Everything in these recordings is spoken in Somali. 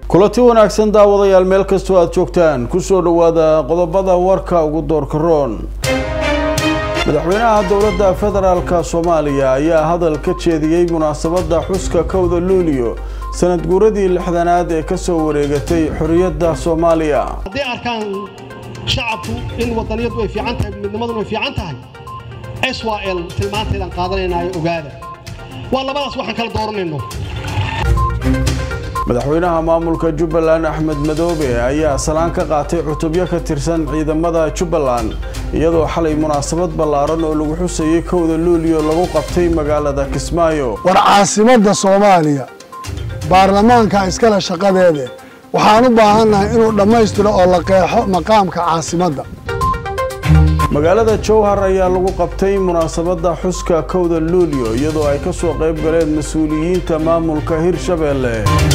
kulanti wanaagsan daawadayaal meel kastoo aada joogtaan kusoo dhowaada qodobada warka ugu doorka roon madaxweynaha dowladda federaalka soomaaliya ayaa hadal ka jeediyey munaasabadda xuska kowda luuliyo sanad guuradii lixdanaad ee kasoo wareegatay xorriyadda soomaaliya hadday arkaan shacabku in wadaniyadu ay fiican tahay midnimaduna ay fiican tahay s y l tilmaanteedaan qaadanaynayo ogaada waa labadaas waxaan kala dooranayno madaxweynaha maamulka jubbaland axmed madoobe ayaa salaan ka qaatay cutubyo ka tirsan ciidamada jubbaland iyadoo xalay munaasabad ballaaran oo lagu xusayay kowda luuliyo lagu qabtay magaalada kismaayo war caasimadda soomaaliya baarlamaanka iskale shaqadeede waxaan u baahannahay inuu dhammaystiro oo la qeexo maqaamka caasimadda magaalada jowhar ayaa lagu qabtay munaasabadda xuska kowda luuliyo iyadoo ay ka soo qayb galeen mas-uuliyiinta maamulka hirshabeelle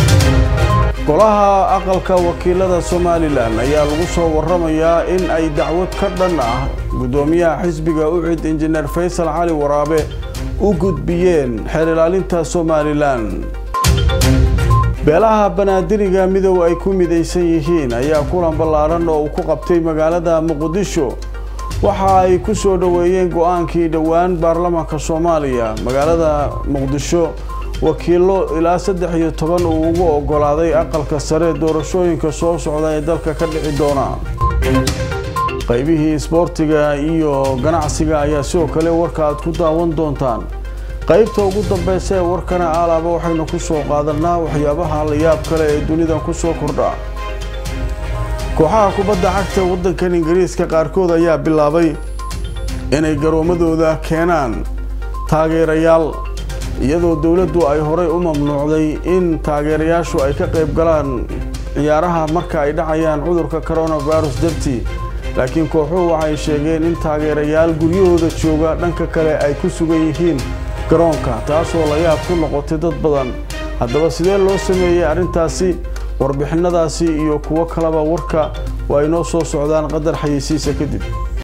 golaha aqalka wakiilada somalilan ayaa lagu soo waramayaa in ay dacwad ka dhan ah guddoomiyaha xisbiga ucid injineer faysal cali waraabe u gudbiyeen xeer ilaalinta somalilan beelaha banaadiriga midow ay ku midaysan yihiin ayaa kulan ballaaran oo uu ku qabtay magaalada muqdisho waxa ay ku soo dhoweeyeen go-aankii dhowaan baarlamaanka soomaaliya magaalada muqdisho wakiilo ilaa saddex iyo toban uu ugu ogolaaday aqalka sare doorashooyinka soo socda ee dalka ka dhici doona qaybihii isboortiga iyo ganacsiga ayaa sidoo kale warka aad ku daawan doontaan qaybta ugu dambeysa ee warkana aalaaba waxaynu ku soo qaadanaa waxyaabaha la yaab kale ee dunidan ku soo kordha kooxaha kubadda cagta waddankan ingiriiska qaarkood ayaa bilaabay inay garoomadooda keenaan taageerayaal iyadoo dowladdu ay horey u mamnuucday in taageerayaashu ay ka qayb galaan ciyaaraha marka ay dhacayaan cudurka coronavirus dartii laakiin kooxuhu waxay sheegeen in taageerayaal guryahooda jooga dhanka kale ay ku sugan yihiin garoonka taasoo la yaab ku noqotay dad badan haddaba sidee loo sameeyey arrintaasi warbixinadaasi iyo kuwo kaleba warka waa inoo soo socdaan qadar xayeysiisa kadib